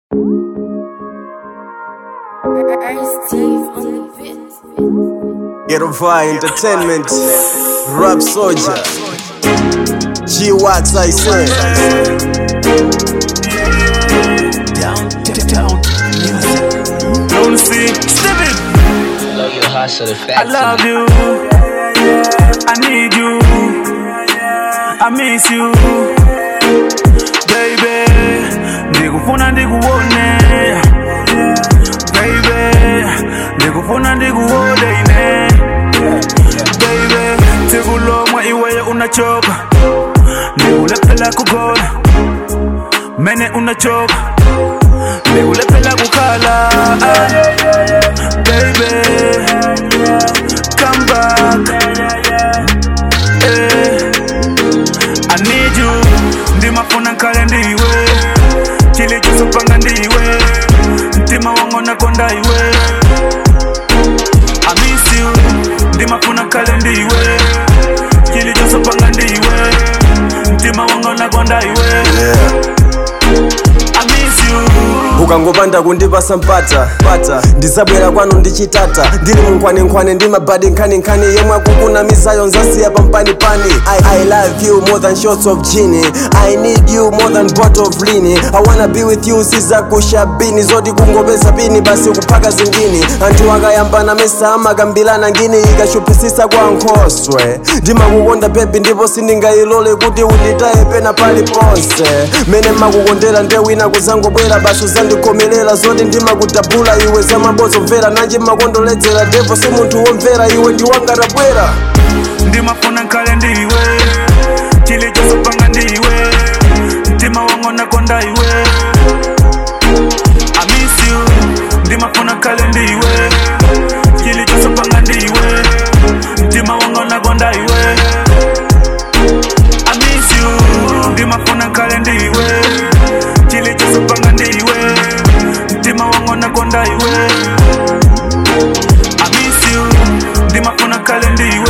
Ghetto Fire Entertainment, Rap Soldier, G Wax I say. Down, down, Don't see, step it. Love your hustle, the I fact. love you. I need you. I miss you. Baby, ndikufuna ndikuone. Baby, ndikufuna ndikuone ine. Baby, tikulomwa iweyo unachoka. Ndikulephela kugola. Mene unachoka. Ndikulephela kukhala. Ah, Baby, come back. Eh, I need you. Ndimafuna nkale ndiwe. Chilichosopanga ndiwe. Mtima wangu nakonda iwe. I miss you. Ndimafuna nkale ndiwe. Chilichosopanga ndiwe. Mtima wangu nakonda iwe. Yeah. I miss you. ukangopanda kundipasa mpata pata ndizabwera kwanu ndichitata ndili munkhwanenkhwane ndi mabadi nkhaninkhani yemwe akukunamizayo nzasiya pampanipani I, i love you more than shots of gin i need you more than bottle of lean i wanna be with you sizakushabini zoti kungopeza pini basi kuphaka zingini anthu akayambana mesa amakambilana ngini ikachuphisisa kwa nkhoswe ndimakukonda bebi ndipo sindingayilole kuti unditaye pena paliponse mene makukondera nde wina kuzangobwera basi uzandikomelela zoti ndimakudabula iwe zamabozo mvera nanji makondoledzera devo si munthu womvera iwe ndiwangatabwera ndimafuna nkale ndiwe chilichosopanga ndiwe mtima wangu nakonda iwe I miss you ndimafuna nkale ndiwe chilichosopanga ndiwe mtima wangu nakonda iwe I miss you ndimafuna nkale ndiwe chilichosopanga ndiwe mtima wangu nakonda iwe I miss you ndimafuna nkale ndiwe